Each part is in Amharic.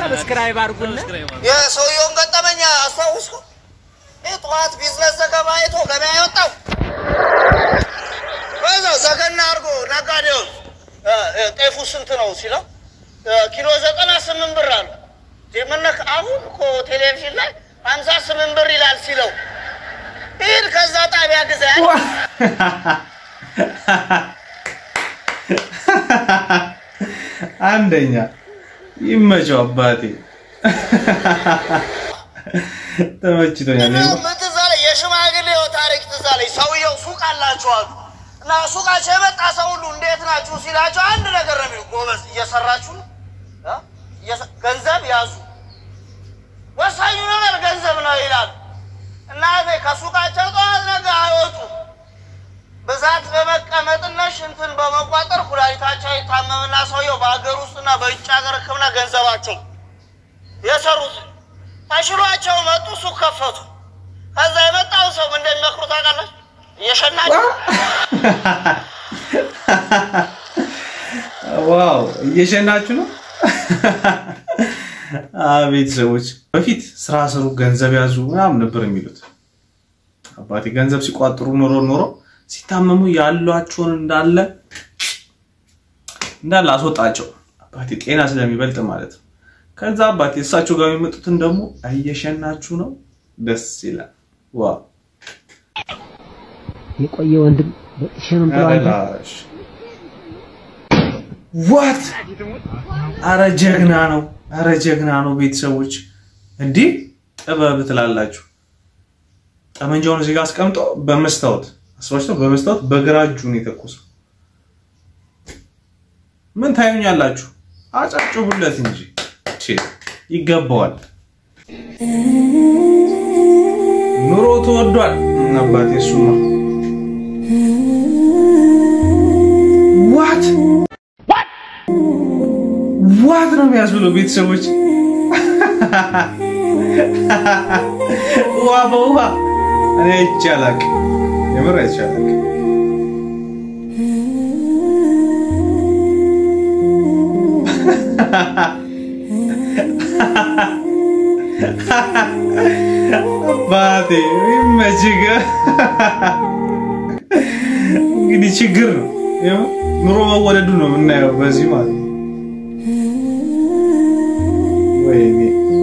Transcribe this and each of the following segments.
ሰብስክራይብ አድርጉልን። የሰውየውን ገጠመኛ አስታውስኩ። ጠዋት ቢዝነስ ዘገባ አይቶ ገበያ የወጣው በዛው ዘገና አድርጎ ነጋዴውን እ፣ እ፣ ጤፉ ስንት ነው ሲለው እ፣ ኪሎ ዘጠና ስምንት ብር አሉ። የምነክ አሁን እኮ ቴሌቪዥን ላይ ሀምሳ ስምንት ብር ይላል ሲለው ሂድ ከዛ ጣቢያ ግዛ ያለ አንደኛ ይመቸው አባቴ ተመችቶኛል። ምን ትዝ አለኝ? የሽማግሌው ታሪክ ትዝ አለኝ። ሰውየው ሱቅ አላቸው አሉ እና ሱቃቸው የመጣ ሰው ሁሉ እንዴት ናችሁ ሲላቸው አንድ ነገር ነው የሚሉ ጎበዝ፣ እየሰራችሁ ነው እ? እየሰ- ገንዘብ ያዙ፣ ወሳኙ ነገር ገንዘብ ነው ይላሉ። እናቴ ከሱቃቸው ጠዋት ነገ አይወጡ ብዛት በመቀመጥና ሽንትን በመቋጠር ኩላሊታቸው ይታመምና ሰውየው በሀገር ውስጥና በውጭ ሀገር ሕክምና ገንዘባቸው የሰሩት ተሽሏቸው መጡ። ሱቅ ከፈቱ። ከዛ የመጣው ሰው ምን እንደሚመክሩ ታውቃላችሁ? እየሸናችሁ ዋው እየሸናችሁ ነው። አቤት ሰዎች በፊት ስራ ስሩ፣ ገንዘብ ያዙ ምናምን ነበር የሚሉት። አባቴ ገንዘብ ሲቋጥሩ ኖሮ ኖሮ ሲታመሙ ያሏቸውን እንዳለ እንዳለ አስወጣቸው። አባቴ ጤና ስለሚበልጥ ማለት ነው። ከዛ አባቴ እሳቸው ጋር የሚመጡትን ደግሞ እየሸናችሁ ነው። ደስ ይላል። ዋው የቆየ ወንድም በጥሸንም አረላሽ ዋት አረ ጀግና ነው፣ አረ ጀግና ነው። ቤተሰቦች እንዲህ ጥበብ ትላላችሁ። ጠመንጃውን እዚህ ጋር አስቀምጦ በመስታወት አስባችቶ በመስታወት በግራ እጁ ነው የተኮሰው። ምን ታዩኛላችሁ? አጨብጭቡለት እንጂ ቼ ይገባዋል። ኑሮ ተወዷል። አባቴ እሱማ ዋት ዋት ነው የሚያስብለው ቤተሰቦች ውሃ በውሃ እኔ አይቻላቅ የምር አይቻላቅ አባቴ ይመችህ እንግዲህ ችግር ነው ይኸው ኑሮ መወደዱ ነው የምናየው በዚህ ማለት ነው ወይኔ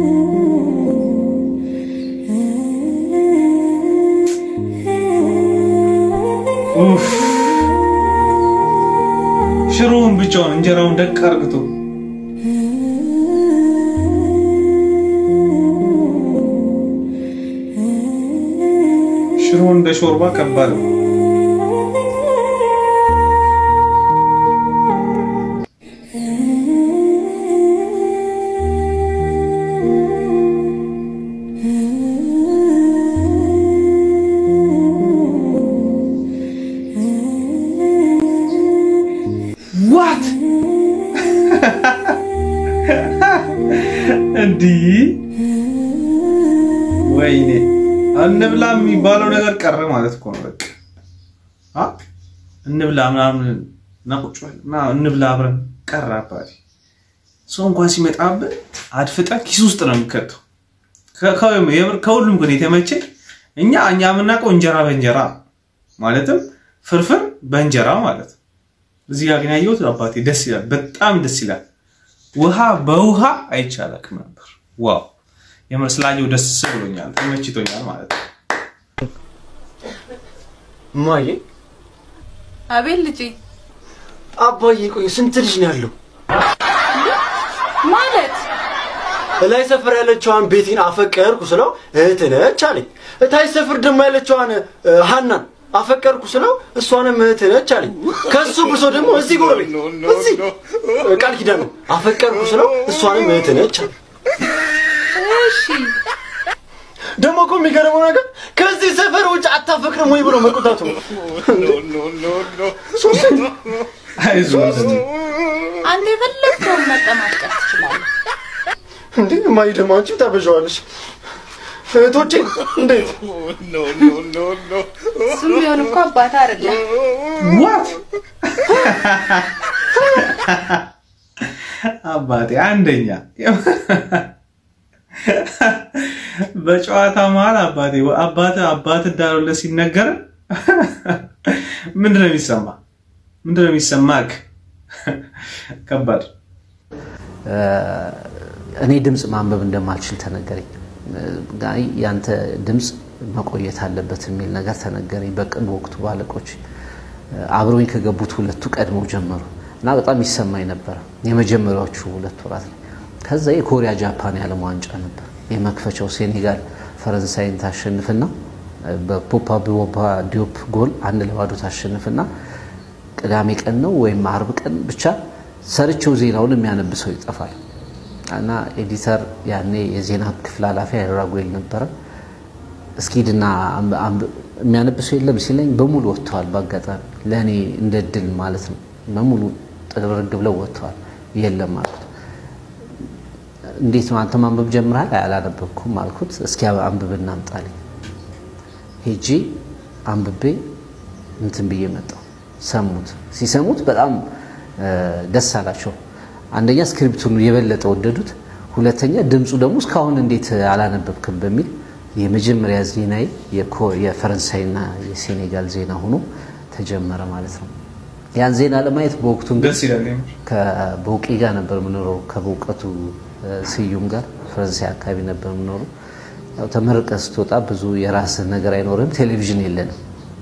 ኡፍ ሽሮውን ብቻውን እንጀራውን ደቅ አርግቶ ሽሮ እንደ ሾርባ ከባድ ነው። ዋት እንዲህ ወይኔ እንብላ የሚባለው ነገር ቀረ ማለት እኮ ነው። በቃ አ እንብላ ምናምን እና ቁጭ በል እና እንብላ አብረን ቀረ። አባቴ ሰው እንኳን ሲመጣብህ አድፍጠህ ኪስ ውስጥ ነው የሚከተው። ከ- ከ- የምር ከሁሉም ግን የተመቸኝ እኛ እኛ የምናውቀው እንጀራ በእንጀራ ማለትም ፍርፍር በእንጀራ ማለት ነው። እዚህ ጋር ግን ያየሁት አባቴ ደስ ይላል፣ በጣም ደስ ይላል። ውሃ በውሃ አይቻላቅም ነበር። ዋው የምር ስላየው ደስ ብሎኛል፣ ተመችቶኛል ማለት ነው። እማዬ አቤት ልጄ አባዬ ቆይ ስንት ልጅ ነው ያለው? ማለት እላይ ሰፈር ያለችዋን ቤቲን አፈቀርኩ ስለው እህት ነች አለኝ። እታች ሰፈር ደግሞ ያለችዋን እ፣ ሀናን አፈቀርኩ ስለው እሷንም እህት ነች አለኝ። ከሱ ብሶ ደግሞ እዚህ ጎረቤት እዚህ እ፣ ቃል ኪዳን ነው አፈቀርኩ ስለው እሷንም እህት ነች አለኝ። እሺ ደግሞ እኮ የሚገርመው ነገር ከዚህ ሰፈር ውጭ አታፈቅርም ወይ ብሎ መቆጣቱ ነው። ሶስት አይዞህ እስቲ አንተ የፈለግከውን መጠማቀቅ ትችላለህ። እንዴ እማዬ ደግሞ አንቺ ታበዣዋለሽ። እህቶቼ እንዴት እሱም ቢሆን እኮ አባት አይደለም። ዋት አባቴ አንደኛ በጨዋታ መሀል አባቴ አባት አባት እንዳለው ሲነገር ምንድን ነው የሚሰማ? ምንድን ነው የሚሰማክ? ከባድ እኔ ድምፅ ማንበብ እንደማልችል ተነገረኝ። ጋይ ያንተ ድምፅ መቆየት አለበት የሚል ነገር ተነገረኝ። በቅርብ ወቅቱ ባለቆች አብረውኝ ከገቡት ሁለቱ ቀድመው ጀመሩ እና በጣም ይሰማኝ ነበረ የመጀመሪያዎቹ ሁለት ወራት ላይ። ከዛ የኮሪያ ጃፓን የዓለም ዋንጫ ነበር የመክፈቻው ሴኔጋል ፈረንሳይን ታሸንፍና በፖፓ ቦባ ዲዮፕ ጎል አንድ ለባዶ ታሸንፍና ቅዳሜ ቀን ነው ወይም አርብ ቀን ብቻ ሰርቸው ዜናውን የሚያነብሰው ይጠፋል እና ኤዲተር ያኔ የዜና ክፍል ኃላፊ አይራጉል ነበረ። እስኪድና የሚያነብሰው የለም ሲለኝ በሙሉ ወጥተዋል። በአጋጣሚ ለእኔ እንደ ድል ማለት ነው። በሙሉ ጥርግ ብለው ወጥተዋል። የለም አልኩት። እንዴት ነው አንተ ማንበብ ጀምረሃል? አላነበብኩም አልኩት። እስኪ አንብብ እናምጣልኝ። ሄጂ አንብቤ እንትን ብዬ መጣሁ። ሰሙት። ሲሰሙት በጣም ደስ አላቸው። አንደኛ ስክሪፕቱን የበለጠ ወደዱት። ሁለተኛ ድምፁ ደግሞ እስካሁን እንዴት አላነበብክም በሚል የመጀመሪያ ዜናዬ የፈረንሳይና የሴኔጋል ዜና ሆኖ ተጀመረ ማለት ነው። ያን ዜና ለማየት በወቅቱ ደስ ይላል። ከበውቄ ጋር ነበር የምኖረው ከበውቀቱ ስዩም ጋር ፈረንሳይ አካባቢ ነበር የምኖረው። ያው ተመርቀህ ስትወጣ ብዙ የራስህ ነገር አይኖርም፣ ቴሌቪዥን የለንም።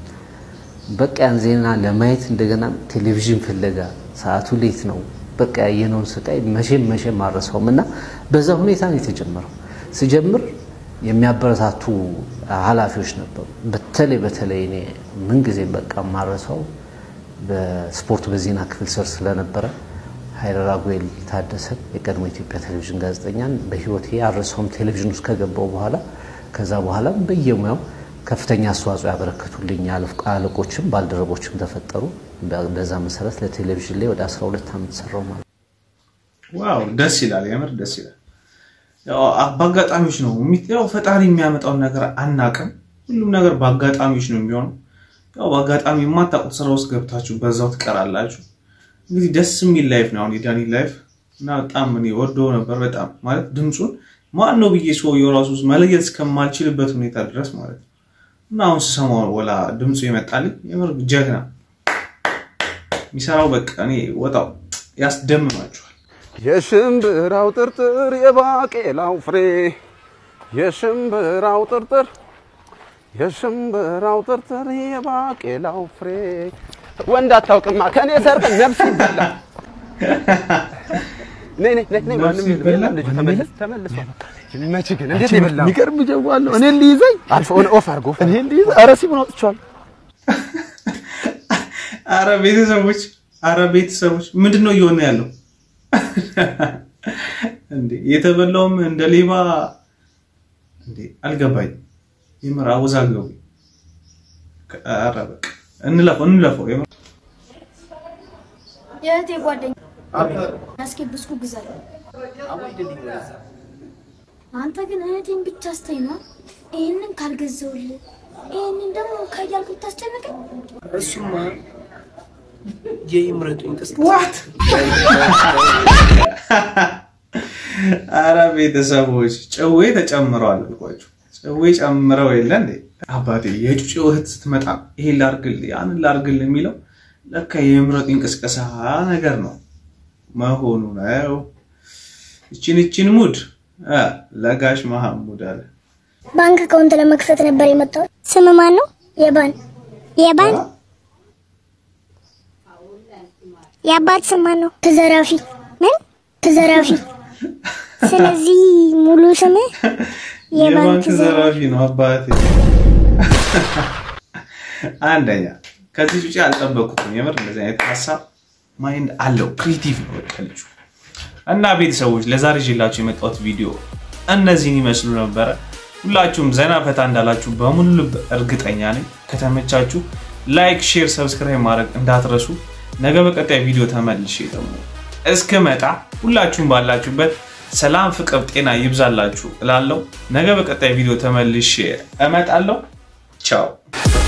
በቃ ያን ዜና ለማየት እንደገና ቴሌቪዥን ፍለጋ ሰዓቱ ሌት ነው። በቃ ያየነውን ስቃይ መቼም መቼም አልረሳውም እና በዛ ሁኔታ ነው የተጀመረው። ስጀምር የሚያበረታቱ ኃላፊዎች ነበሩ። በተለይ በተለይ እኔ ምንጊዜም በቃ ማረሳው በስፖርት በዜና ክፍል ስር ስለነበረ ኃይለ ራጉኤል ታደሰን የቀድሞ ኢትዮጵያ ቴሌቪዥን ጋዜጠኛን በህይወቴ አልረሳውም። ቴሌቪዥን ውስጥ ከገባው በኋላ ከዛ በኋላም በየሙያው ከፍተኛ አስተዋጽኦ ያበረከቱልኝ አለቆችም ባልደረቦችም ተፈጠሩ። በዛ መሰረት ለቴሌቪዥን ላይ ወደ 12 ዓመት ሰራው ማለት ነው። ዋው ደስ ይላል፣ የምር ደስ ይላል። ያው በአጋጣሚዎች ነው ያው ፈጣሪ የሚያመጣውን ነገር አናቅም። ሁሉም ነገር በአጋጣሚዎች ነው የሚሆነው። ያው በአጋጣሚ የማታውቁት ስራ ውስጥ ገብታችሁ በዛው ትቀራላችሁ። እንግዲህ ደስ የሚል ላይፍ ነው አሁን የዳኒ ላይፍ እና በጣም እኔ ወደው ነበር በጣም ማለት ድምፁን ማን ነው ብዬ ሰውየው ራሱ መለየት እስከማልችልበት ሁኔታ ድረስ ማለት ነው። እና አሁን ስሰማው ወላ ድምፁ ይመጣልኝ የምር ጀግና የሚሰራው በቃ እኔ ወጣው ያስደምማችኋል። የሽምብራው ጥርጥር የባቄላው ፍሬ የሽምብራው ጥርጥር የሽምብራው ጥርጥር የባቄላው ፍሬ ወንድ አታውቅማ ከኔ ሰርቅ ነፍስ ይበላል። ነይ ነይ ነይ ነይ ማንም የለም የለም ልጁ ተመለስ ተመልሷል። መቼ ግን እንዴት ነው የበላው? የሚገርም ጀዋለሁ እኔ ሊይዘኝ አልፎ ኦፍ አድርጎ እኔ ሊይዘ ኧረ ሲሙን አውጥቼዋለሁ። አረ ቤተሰቦች፣ አረ ቤተሰቦች ምንድን ነው እየሆነ ያለው? እንዴ የተበላውም እንደ ሌባ እንዴ አልገባኝ። የምር አወዛገቡ። አረ በቃ እንለፈው እንለፈው። የምር የእህቴ ጓደኛ እስኪ ብስኩ ግዛል። አንተ ግን እህቴን ብቻ አስተኝ ነው። ይህንን ካልገዛውልህ ይህንን ደግሞ ከያልኩ ታስጨንቀኝ። እሱማ የይምረጡኝ ቅስቀሳ ዋት አረ ቤተሰቦች ጨዌ ተጨምረዋል አልኳችሁ። ጨዌ ጨምረው የለ እንዴ አባቴ። የጩጬ እህት ስትመጣ ይሄን ላርግል ያንን ላርግል የሚለው ለካ የምረጥ እንቅስቀሳ ነገር ነው መሆኑ ነው። እችን እችን ሙድ አ፣ ለጋሽ መሐሙድ አለ ባንክ አካውንት ለመክፈት ነበር የመጣሁት። ስም ማን ነው? የባን የባን የአባት ስም ማን ነው? ተዘራፊ ምን ተዘራፊ። ስለዚህ ሙሉ ስም የባንክ ዘራፊ ነው አባቴ። አንደኛ ከዚህ ውጭ አልጠበኩትም። የምር እንደዚህ አይነት ሀሳብ ማይንድ አለው። ክሪቲቭ ነው በቃ ልጁ። እና ቤተሰቦች ለዛሬ ይዤላችሁ የመጣሁት ቪዲዮ እነዚህን ይመስሉ ነበረ። ሁላችሁም ዘና ፈታ እንዳላችሁ በሙሉ ልብ እርግጠኛ ነኝ። ከተመቻችሁ ላይክ፣ ሼር፣ ሰብስክራይብ ማድረግ እንዳትረሱ። ነገ በቀጣይ ቪዲዮ ተመልሼ ደግሞ እስክመጣ ሁላችሁም ባላችሁበት ሰላም፣ ፍቅር፣ ጤና ይብዛላችሁ እላለሁ። ነገ በቀጣይ ቪዲዮ ተመልሼ እመጣለሁ። ቻው